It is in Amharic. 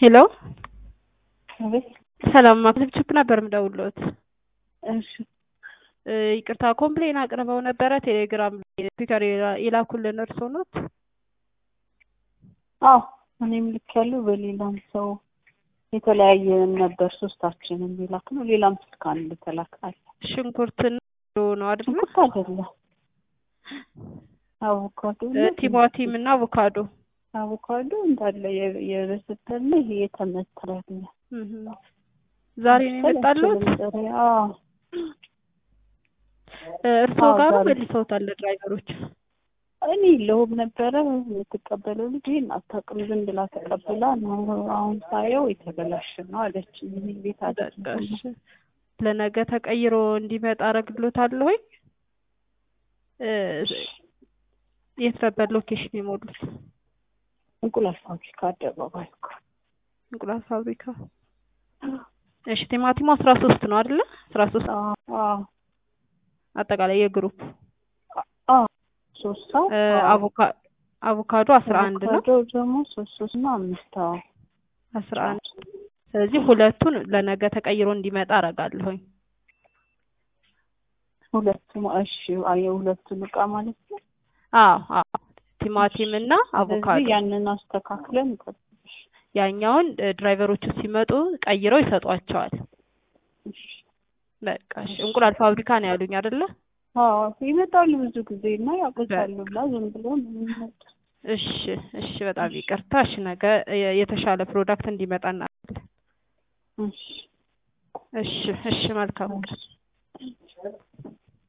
ሄሎ አቤት። ሰላም ማክለብችፕ ነበር የምደውልዎት። እሺ እ ይቅርታ ኮምፕሌን አቅርበው ነበረ ቴሌግራም ላይ ስፒከር የላኩልን እርስዎ ኖት? አዎ እኔም ልክ ያለው በሌላም ሰው የተለያየ ነበር። ሶስታችንም የላክ ነው። ሌላም ስልክ አንድ ተላካል። ሽንኩርትና ነው አይደለ? ሽንኩርት አይደለም አቮካዶ እ ቲማቲም እና አቮካዶ አቮካዶ እንዳለ የ- የበሰበሰ ይሄ የተመተረ ነው። እህ ዛሬ ነው የመጣልዎት? አዎ እ እርስዎ አዎ፣ ጋር ዛሬ። መልሰውታል ድራይቨሮች? እኔ የለሁም ነበረ የምትቀበለው ልጅ ይህን አታውቅም ዝም ብላ ተቀብላ ነው። አሁን ሳየው የተበላሸ ነው አለች። እኔ ቤት አደረገ በቃ እሺ። ለነገ ተቀይሮ እንዲመጣ አረግሎታለሁኝ። እ የት ነበር ሎኬሽን የሞሉት? እንቁላል ፋብሪካ አደባባይ እኮ። እንቁላል ፋብሪካ። እሺ ቲማቲሙ አስራ ሶስት ነው አይደለ? አስራ ሶስት አዎ አዎ አጠቃላይ የግሩፕ አዎ ሶስት ሰው እ አዎ። አቮካ- አቮካዶ አስራ አንድ ነው። አቮካዶ ደግሞ ሶስት ሶስት እና አምስት አዎ። አስራ አንድ ስለዚህ ሁለቱን ለነገ ተቀይሮ እንዲመጣ አረጋለሁኝ። ሁለቱም እሺ አዎ፣ የሁለቱን እቃ ማለት ነው። አዎ አዎ ቲማቲም እና አቮካዶ ስለዚህ ያንን አስተካክለን እንጠብቅሽ። ያኛውን እ ድራይቨሮቹ ሲመጡ ቀይረው ይሰጧቸዋል። እሺ በቃ እሺ። እንቁላል ፋብሪካ ነው ያሉኝ አይደለ? አዎ ይመጣሉ ብዙ ጊዜ እና ያውቁታሉ ብላ ዝም ብሎ ነው የሚመጡት። እሺ እሺ። በጣም ይቅርታ። እሺ ነገ የ- የተሻለ ፕሮዳክት እንዲመጣ እናደርጋለን። እሺ እሺ እሺ። መልካም ቀን። እሺ